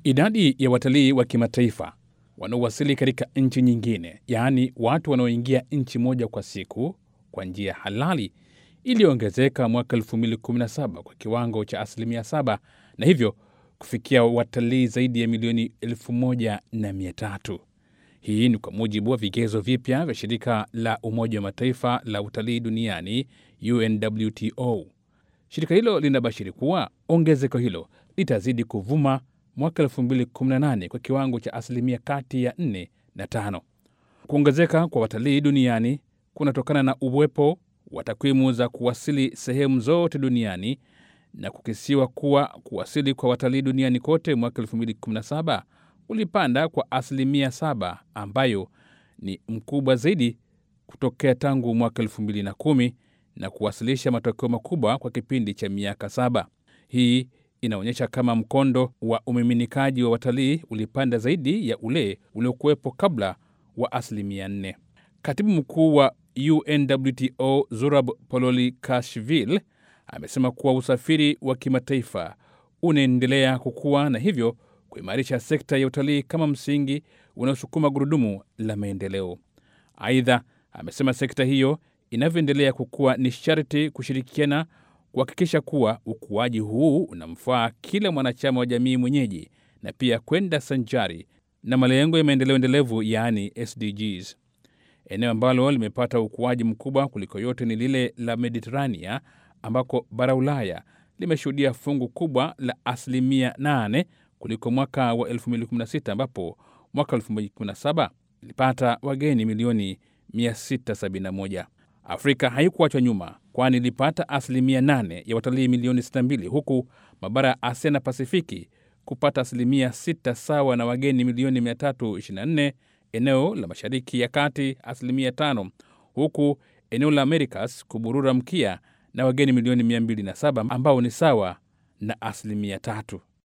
Idadi ya watalii wa kimataifa wanaowasili katika nchi nyingine, yaani watu wanaoingia nchi moja kwa siku kwa njia halali, iliyoongezeka mwaka 2017 kwa kiwango cha asilimia 7 na hivyo kufikia watalii zaidi ya milioni 1300. Hii ni kwa mujibu wa vigezo vipya vya shirika la Umoja wa Mataifa la utalii duniani UNWTO. Shirika hilo linabashiri kuwa ongezeko hilo litazidi kuvuma mwaka 2018 kwa kiwango cha asilimia kati ya 4 na 5. Kuongezeka kwa watalii duniani kunatokana na uwepo wa takwimu za kuwasili sehemu zote duniani na kukisiwa kuwa kuwasili kwa watalii duniani kote mwaka 2017 ulipanda kwa asilimia 7 ambayo ni mkubwa zaidi kutokea tangu mwaka 2010 na kuwasilisha matokeo makubwa kwa kipindi cha miaka saba. Hii inaonyesha kama mkondo wa umiminikaji wa watalii ulipanda zaidi ya ule uliokuwepo kabla wa asilimia 4. Katibu mkuu wa UNWTO Zurab Pololikashvili amesema kuwa usafiri wa kimataifa unaendelea kukua na hivyo kuimarisha sekta ya utalii kama msingi unaosukuma gurudumu la maendeleo. Aidha, amesema sekta hiyo inavyoendelea kukua ni sharti kushirikiana kuhakikisha kuwa ukuaji huu unamfaa kila mwanachama wa jamii mwenyeji na pia kwenda sanjari na malengo ya maendeleo endelevu yaani SDGs. Eneo ambalo limepata ukuaji mkubwa kuliko yote ni lile la Mediterania ambako bara Ulaya limeshuhudia fungu kubwa la asilimia 8 kuliko mwaka wa 2016 ambapo mwaka 2017 ilipata wageni milioni 671. Afrika haikuachwa nyuma kwani ilipata asilimia 8 ya watalii milioni 62 huku mabara ya Asia na Pasifiki kupata asilimia 6 sawa na wageni milioni 324, eneo la Mashariki ya Kati asilimia 5, huku eneo la Americas kuburura mkia na wageni milioni 207 ambao ni sawa na asilimia tatu.